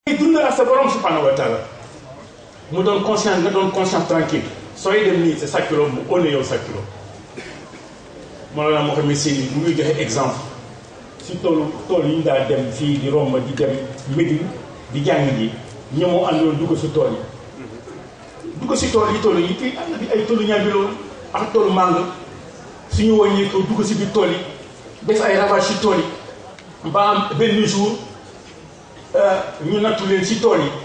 dund ak sa borom subhanahu wa taala mu doon conscience nga doon conscience tranquille sooy dem nii sa sàccloo mu óne yow sàccloo moo la moo xam ne si mu ngi joxe exemple si toolu tool yi ñu daa dem fii di romb di dem Médine di jàng ji ñamoo àndoon dugg si tool yi dugg si tool yi tool yi fii am na bi ay toolu ñaabiloon ak toolu màng suñu wàññee ko dugg si biir tool yi def ay ravage si tool yi ba am benn jour ñu nattu leen si tool yi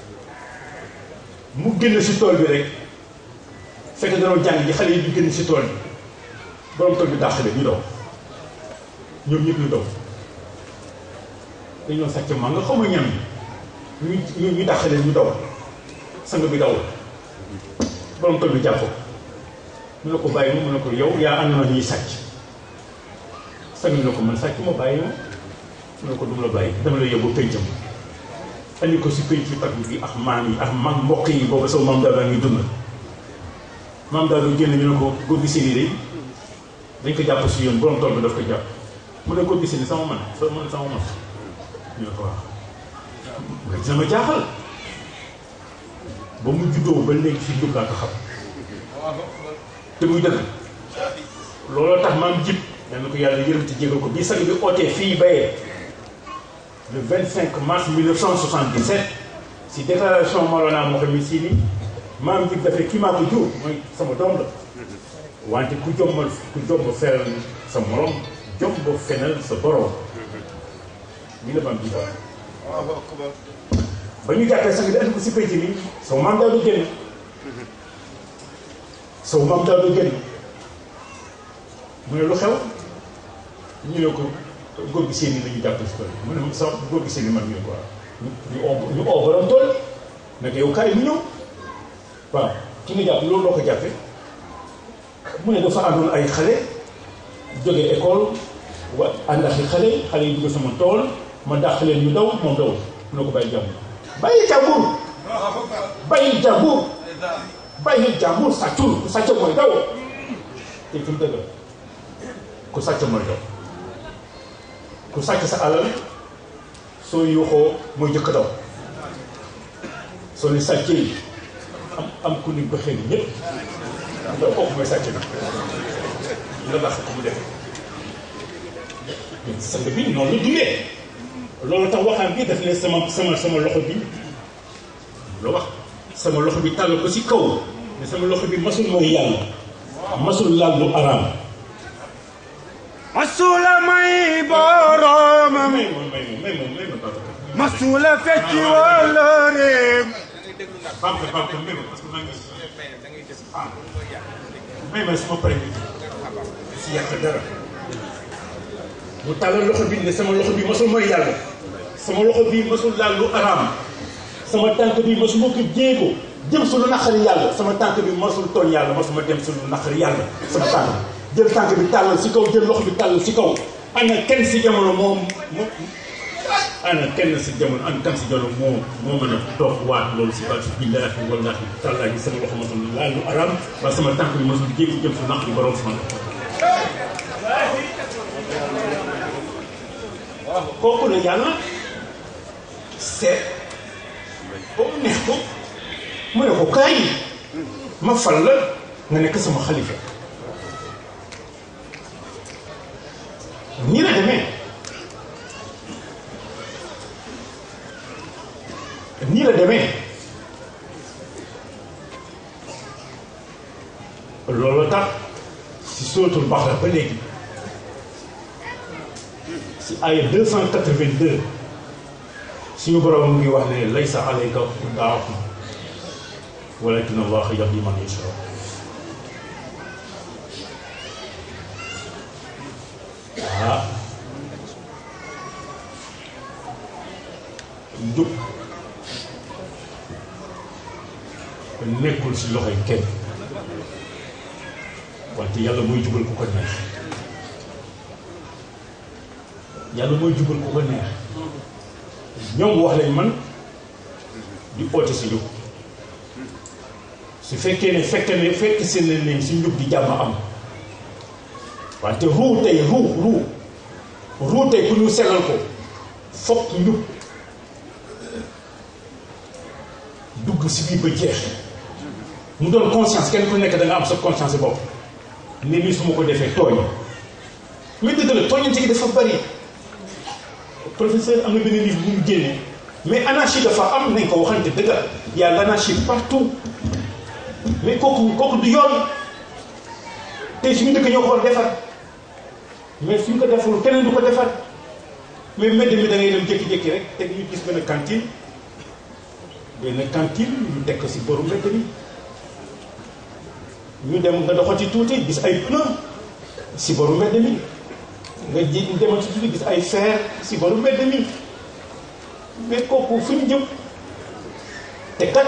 mu génn si tool bi rek fekk da doon jàng ji xale yi di génn si tool bi borom tool bi dàqale ñu daw ñoom ñëpp ñu daw dañoo sàcc maa nga xaw ma ñam yi ñu ñu dàqale ñu daw sang bi daw borom tool bi jàpp mu ne ko bàyyi ma mu ne ko yow yaa ànd na ñuy sàcc sang bi ne ko man sàcc ma bàyyi ma mu ne ko duma la bàyyi dama la yóbbu péncam andi ko si pénc tag bi ak maam yi ak mag mbokk yi boobu sama maam daal daa ngi dund maam daal du génn ñu ne ko góor gi seeni day dañ ko jàpp si yoon borom tool bi daf ko jàpp mu ne góor gi seeni sama man sa man sama man ñu ne ko waaw nga dina ma jaaxal ba mu juddoo ba léegi fi njub laa ko xam te muy dëgg looloo tax maam jib nee na ko yàlla yërëm te jégal ko bii sang bi ootee fii bayee le 25 mars 1977 si déclaration Mawlana Mouhamed Sy ni maam jib dafay kii maa ko jur mooy sama doom la wante ku jombal ku jomb feral sa morom jomb fenal sa borom lii la maam jib ba ñu jàppee sang bi andi ko si pénc mi sama maam daal du génn sama maam daal du génn mu ne lu xew ñu ne ko góor gi seen i la ñu jàpp si tool mu ne sax góor gi seen i man ñu ne ko ñu oo ñu oo borom tool nag yow kaay mu ñëw waaw ki nga jàpp loolu loo ko jàppee mu ne dafa àndoon ay xale jógee école wa ànd ak xale xale yi dugg sama tool ma dàq leen ñu daw moom daw mu ne ko bàyyi jàmbur bàyyi jàmbur bàyyi jàmbur bàyyi jàmbur sàccul ku sàcc mooy daw te fi mu dëgg ku sàcc mooy daw ku sàcc sa alal soo yuuxoo mooy jëkk daw soo ni sàccee am am ku ni bëxee ni ñëpp ndax kooku mooy sàcc na la baax ko mu def sang bi noonu la dundee loolu tax waxaan bi daf ne sama sama sama loxo bi la wax sama loxo bi tàll ko si kaw ne sama loxo bi masul mooy yàlla masul laal lu araam masula may boromam may ma may ma may ma may ma Babacar masula fecci wala réem Babacar Babacar may ma parce que maa ngi ah may ma sama pare si yàq dara mu tàllal loxo bi ne sama loxo bi masul mooy yàlla sama loxo bi masul laal lu araam sama tànk bi masuma ko jéego jëm su lu naqari yàlla sama tànk bi masul tooñ yàlla masuma dem su lu naqari yàlla sama tànk jël tànk bi tàllal si kaw jël loxo bi tàllal si kaw ana kenn si jamono moom mo ana kenn si jamono ana kenn si jamono moo moo mën a toog waat loolu si baatu billaahi wallaahi tàllaahi sama loxo masul laal lu araam waaye sama tànk bi masul jéego jëm su naqari borom sama kooku la yàlla seet ba mu neex ko mu ne ko kaay ma fal la nga nekk sama xalifa nii la demee nii la demee loolu tax si suratul Baqara ba léegi si aaya 282 suñu borom mu ngi wax ne laysa alayka hudaahum walakin allaha yahdi man yashaa ah njub nekkul si loxoy kenn wante yàlla mooy jubal ku ko neex yàlla mooy jubal ku ko neex ñoom wax lañ man di oote si njub su fekkee ne fekk ne fekk seen nañ si njub di jàmm am wante ruu tey ruu ruu ruu tey ku ñu sellal ko fokk njub dugg si biir ba jeex mu doon conscience kenn ku nekk da nga am sa conscience bopp ne lii su ma ko defee tooñ mais dëgg la tooñante gi dafa bari professeur am na benn livre bu mu génne mais anarchie dafa am nañ ko waxante dëgg y a l'anarchie partout mais kooku kooku du yoon tey suñu dëkk ñoo ko war defar mais suñ ko deful keneen du ko defar mais mbedd mi da ngay dem jékki-jékki rek te ñu gis benn cantine benn cantine ñu teg ko si boru mbedd mi ñu dem nga doxati tuuti gis ay pneu si boru mbedd mi nga ji demati tuuti gis ay fer si boru mbedd mi mais kooku fu ñu jëm te kat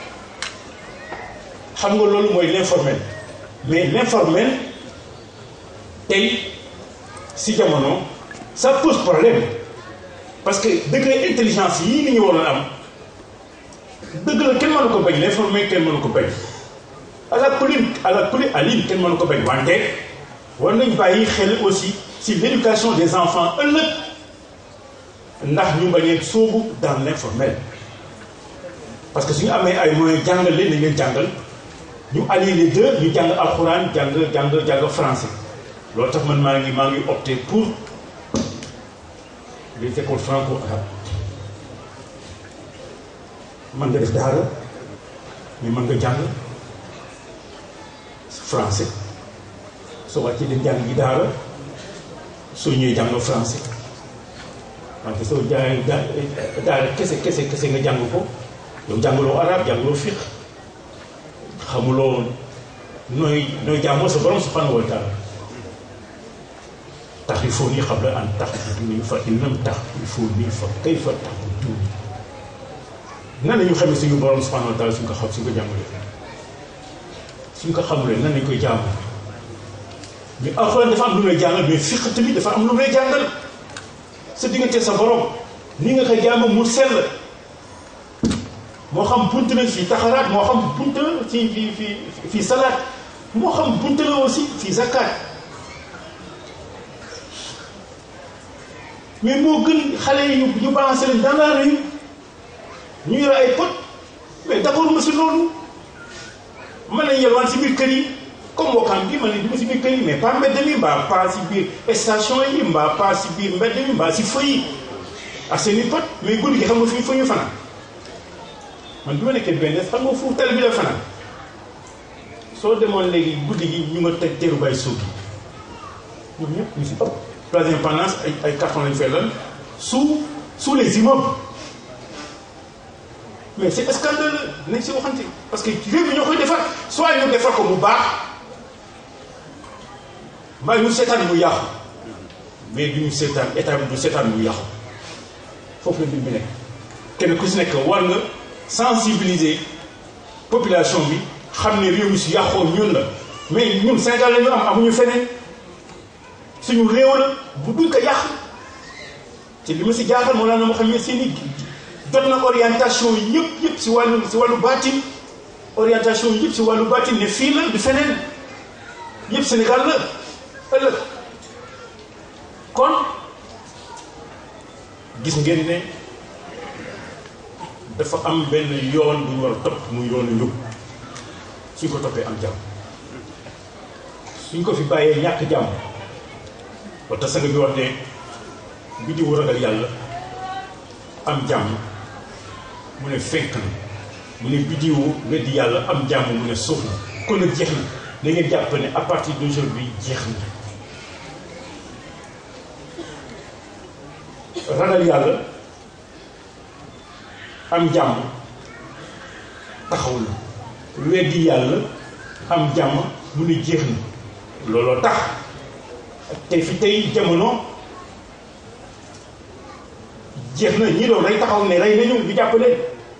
xam nga loolu mooy l'informel mais l'informel tey si jamono ça pose problème parce que degré intelligence yii ni ñu waroon am dëgg la kenn mënu ko bañ l'informel kenn mënu ko bañ à la poli à la poli aline kenn mënu ko bañ wante war nañ bàyyi xel aussi si l'éducation des enfants ëllëg ndax ñu bañee sóobu dans l'informel parce que suñu amee ay moyens jàngal leen nañ leen jàngal ñu allier les deux ñu jàng alxuraan jàng jàng jàng français loolu tax man maa ngi maa ngi opté pour les écoles franco-arabes man nga def daara mais mën nga jàng français soo wàccee dem jàng gi daara soo ñëwee jàng français wante soo jaay daara kese kese kese nga jàng ko yow jàngaloo arab jàngaloo fiqh xamuloo nooy nooy jaamoo sa borom subhanahu wa taala taxrifuuni qabla an taxbuduuni fa in lam taxrifuuni fa kayfa taxbuduuni nan la ñu xamee suñu borom subhanahu wa taala suñ ko xam suñ ko jàngalee suñ ko xamulee nan lañ koy jaamu mais alxuraan dafa am lu lay jàngal mais fiq tamit dafa am lu lay jàngal sa diggante sa borom ni nga koy jaamu mu sell moo xam bunt la fii taxaraat moo xam bunt la fii fii fii fii salaat moo xam bunt la aussi fii zakat mais moo gën xale yi ñu ñu balancé leen dans la rue ñu yore ay pot mais d'accord ma si loolu mën nañ yelwaan si biir kër yi comme Wakaam bi mën nañ dugg si biir kër yi mais pas mbedd mi mbaa pas si biir station yi mbaa pas si biir mbedd mi mbaa si feu yi ak seen i pot mais guddi gi xam nga fi fu ñu fanaan man bi ma nekkee benn xam nga fu tali bi la fanaan soo demoon léegi guddi gi ñu nga teg teeru bay suuf ñoom ñëpp ñu si ëpp place d'indépendance ay ay carton lañu fay lan sous sous les immeubles mais c'est scandaleux nañ si waxante parce que réew mi ñoo koy defar soit ñu defar ko mu baax mbaa ñu seetaan mu yàqu mais du ñu seetaan état bi du seetaan mu yàqu foofu la mbir mi nekk kenn ku si nekk war nga sensibiliser population bi xam ne réew mi si yàqoo ñun la mais ñun Sénégal la ñu am amuñu feneen suñu réew la bu duñ ko yàq te li ma si jaaxal moo laa na ma xam ne seen i jot na orientation yëpp yëpp si wàllu si wàllu baatin orientation yëpp si wàllu baatin ne fii la du feneen yëpp Sénégal la ëllëg kon gis ngeen ne dafa am benn yoon bu ñu war a topp muy yoonu njub suñ ko toppee am jàmm suñ ko fi bàyyee ñàkk jàmm ba tax sanga bi wax ne biddiwu ragal yàlla am jàmm mu ne fenk na mu ne biddiwu weddi yàlla am jàmm mu ne suuf na kon nag jeex na da ngeen jàpp ne à partir d'aujourd'hui jeex na ragal yàlla am jàmm taxaw na weddi yàlla am jàmm mu ne jeex na looloo tax te fi tey jamono jeex na ñi doon rey taxaw ne rey nañu ñu jàpp leen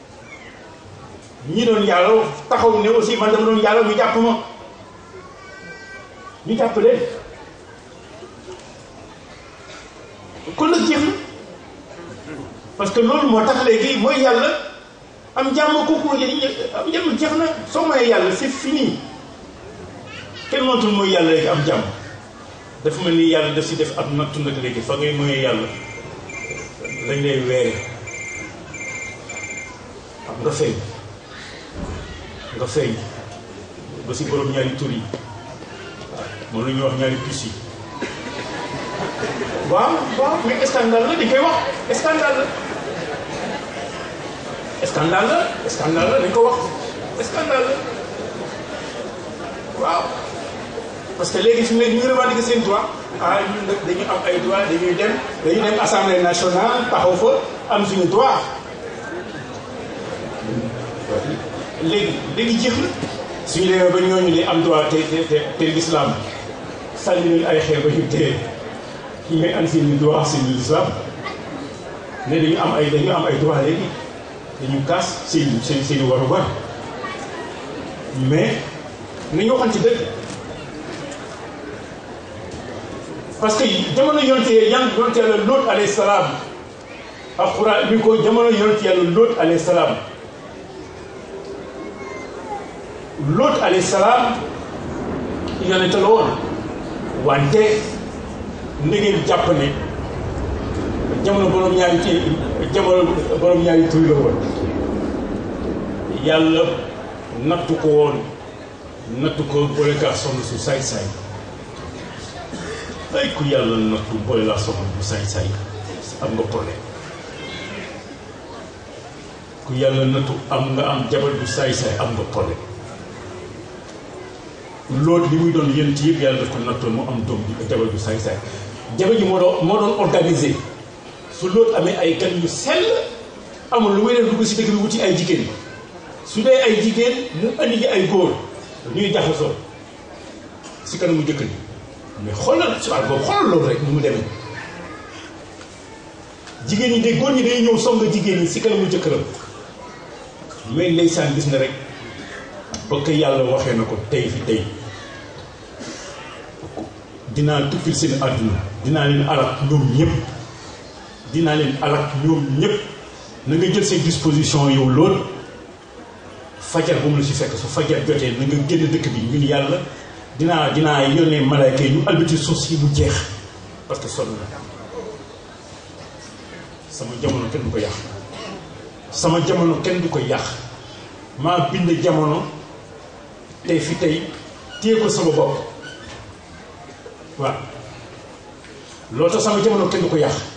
ñi doon yàlla taxaw ne aussi man dama doon yàlla ñu jàpp ma ñu jàpp leen kon nag jeex na parce que loolu moo tax léegi mooy yàlla am jàmm kooku am jàmm jeex na soo mayee yàlla c'est fini kenn mootul mooy yàlla léegi am jàmm dafa mel ni yàlla daf si def ab nattu nag léegi fa ngay moyee yàlla dañ lay weere xam nga feeñ nga feeñ ba si borom ñaari tur yi moom la ñuy wax ñaari puces yi waaw waaw mais scandale la di koy wax scandale la scandale la scandale la dañ ko wax scandale la waaw parce que léegi fi mu ne ñu ngi revendiquer seen droit ah ñun nag dañu am ay droit dañuy dem dañuy dem assemblée nationale taxaw fa am suñu droit léegi léegi jeex na suñu demee ba ñooñu di am droit te te te te l'islam sànni leen ay xeer ba ñu téye ñu may am seen droit seen l'islam ne dañu am ay dañu am ay droit léegi dañu kaas seen seen seen i warugar mais nañu waxoon ci dëgg parce que jamono yonte yan yonte yàlla Lóot alayhi salaam alxuraan bi ko jamono yonte yàlla Lóot alayhi salaam Lóot alayhi salaam yonente la woon wante na ngeen jàpp ne jamono borom ñaari ci jamono borom ñaari tur la woon yàlla nattu ko woon nattu ko boole kaa soxna su saay-saay ay ku yàlla nattu boole laa soxna bu saay-saay am nga problème ku yàlla nattu am nga am jabar bu saay-saay am nga problème loolu li muy doon yent yëpp yàlla daf ko nattoon mu am doom di jabar bu saay-saay jabar ji moo doon moo doon organisé su loolu amee ay gan yu sell amul lu muy def dugg si dëkk bi wuti ay jigéen su dee ay jigéen mu andi ji ay góor ñuy jaxasoo si kanamu jëkk ni mais xoolal si wàll boobu xoolal loolu rek ni mu demee jigéen ñi de góor ñi day ñëw song jigéen ñi si kanamu jëkkëram mais ndeysaan gis nga rek ba ko yàlla waxee na ko tey fi tey dinaa tukkil seen àdduna dinaa leen alak ñoom ñëpp dinaa leen alak ñoom ñëpp na nga jël seen disposition yow lool fajar bu mu la si fekk su fajar jotee na nga génn dëkk bi ñun yàlla dinaa dinaa yónnee malaayka yi ñu albati suuf si mu jeex parce que sonn na sama jamono kenn du ko yàq sama jamono kenn du ko yàq maa bind jamono tey fi tey téye ko sama bopp waaw loolu tax sama jamono kenn du ko yàq